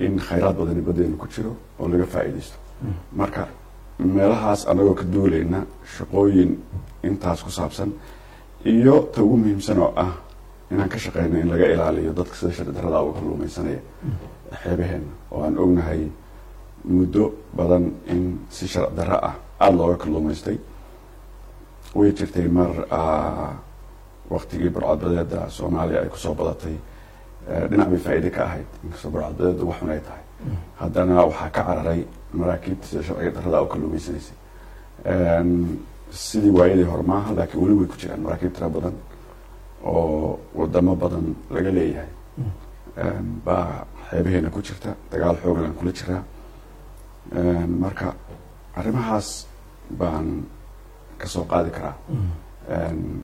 in khayraad badani badeenu ku jiro oo laga faa'iidaysto marka meelahaas anagoo ka duulayna shaqooyin intaas ku saabsan iyo ta ugu muhiimsan oo ah inaan ka shaqeyno in laga ilaaliyo dadka sida sharci darrada uga kalluumaysanaya xeebaheena oo aan ognahay muddo badan in si sharci darro ah aada looga kalluumaystay way jirtay mar waktigii burcadbadeeda soomaaliya ay kusoo badatay dhinac bay faa'iide ka ahayd inkastoo burcadbadeedu waxun ay tahay haddana waxaa ka cararay maraakiibta sida sharciga darrada u kalluumaysanaysay sidii waayadii hore maaha laakiin weli way ku jiraan maraakiib tira badan oo wadamo badan laga leeyahay baa xeebaheena ku jirta dagaal xooglan kula jiraa marka arrimahaas baan ka soo qaadi karaa